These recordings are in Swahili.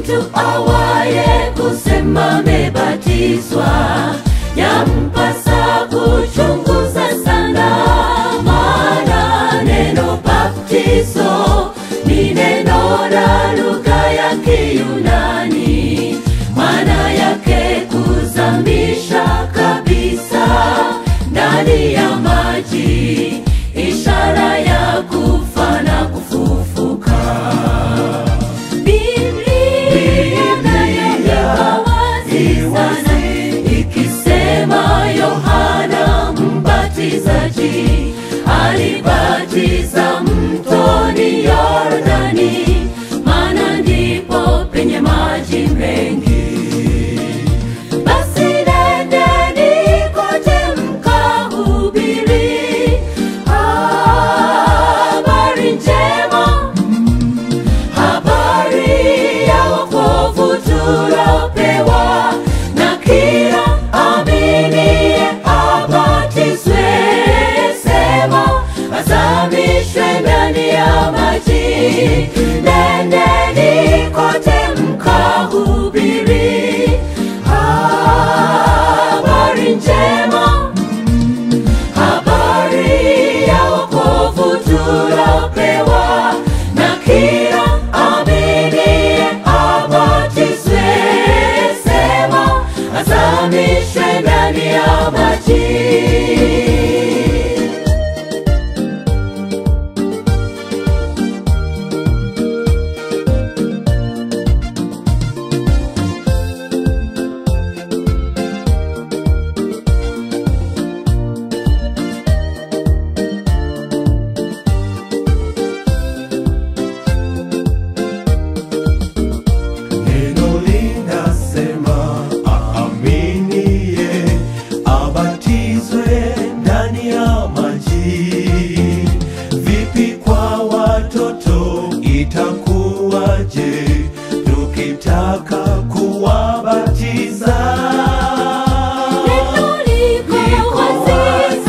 mtu awaye kusema amebatizwa, yampasa kuchunguza sana, maana neno baptizo ni neno la lugha ya Kiyunani, maana yake kuzamisha kabisa ndani ya maji, ishara ya kufa na kufufuka. Biblia inaandika wazi sana ikisema Yohana Mbatizaji alibatiza mtoni Yordani, maana ndipo penye maji mengi. Basi nendeni kote mkahubiri habari njema habari ya wokovu tulopewa, na kila aminiye abatizwe, sema azamishwe ndani ya maji. Nendeni kote mkahubiri habari njema habari ya wokovu tulopewa, na kila aminiye abatizwe, sema azamishwe ndani ya maji. Neno linasema aaminiye abatizwe ndani ya maji. Vipi kwa watoto itakuwaje tukitaka kuwabatiza? Neno liko wazi,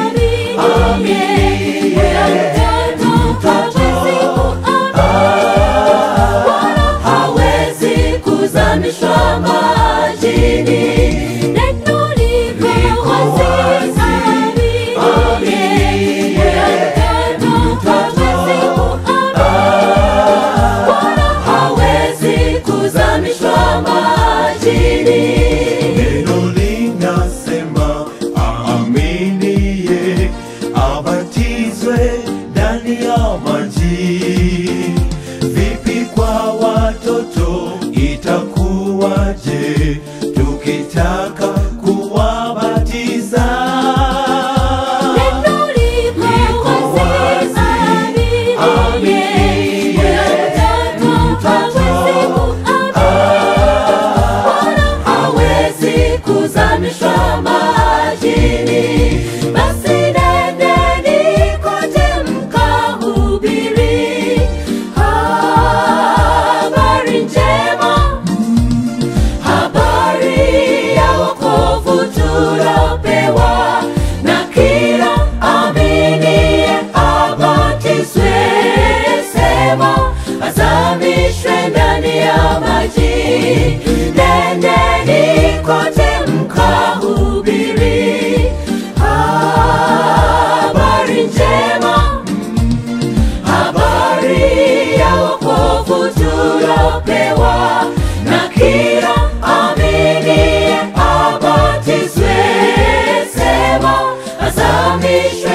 aminiye, mtoto hawezi kuamini, wala hawezi kuzamishwa majini. Neno liko wazi, aminiye, mtoto hawezi kuamini, wala hawezi kuzamishwa majini. Neno linasema aaminiye abatizwe ndani ya maji. Vipi kwa watoto itakuwaje tukitaka kuwabatiza? Neno liko wazi, aminiye, mtoto hawezi kuamini, wala hawezi kuzamishwa majini. Basi nendeni kote mkahubiri habari njema habari ya wokovu tulopewa, na kila aminiye abatizwe, sema azamishwe ndani ya maji. Nendeni kote mkahubiri habari njema habari ya wokovu tulopewa, na kila aminiye abatizwe, sema azamishwe